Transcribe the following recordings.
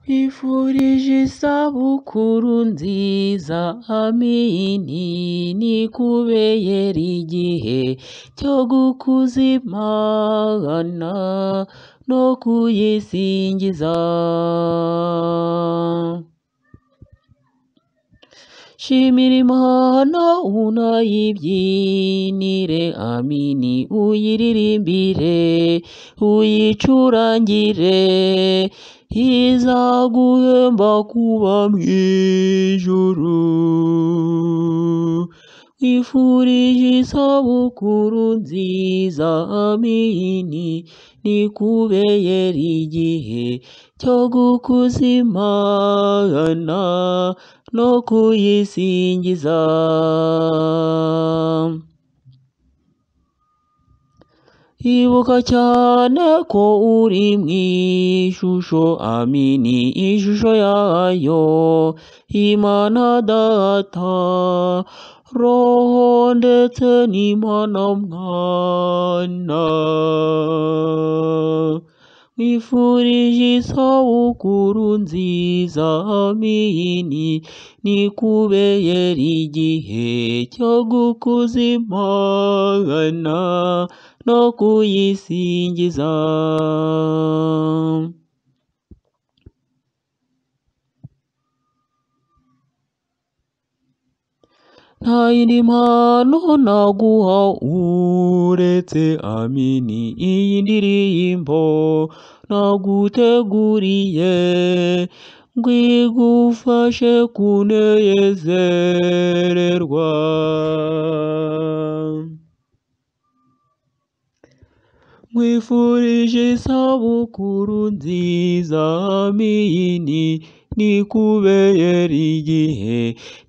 nkwifurije isabukuru nziza amini nikubeyera igihe cyo gukuza imana no kuyisingiza shimira imana unayibyinire amini uyiririmbire uyicurangire izaguhemba kuba mu ijuru nkwifurije isabukuru nziza amini nikubeyera igihe cyo gukuza imana no kuyisingiza ibuka cyane ko uri mu ishusho amini ishusho yayo imana data roho ndetse n'imana mwana nkwifurije isabukuru nziza amini nikubeyera igihe cyo gukuza imana no kuyisingiza nta yindi mpano naguha uretse amini iyi ndirimbo naguteguriye ngo igufashe kunezererwa nkwifurije isabukuru nziza amini nikubeyera igihe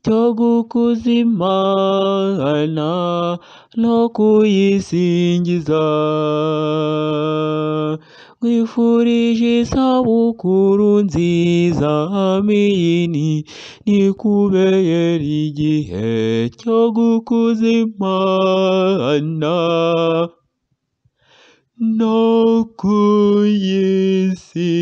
cyo gukuza imana no kuyisingiza nkwifurije isabukuru nziza amini nikubeyera igihe cyo gukuza imana no kuyisingiza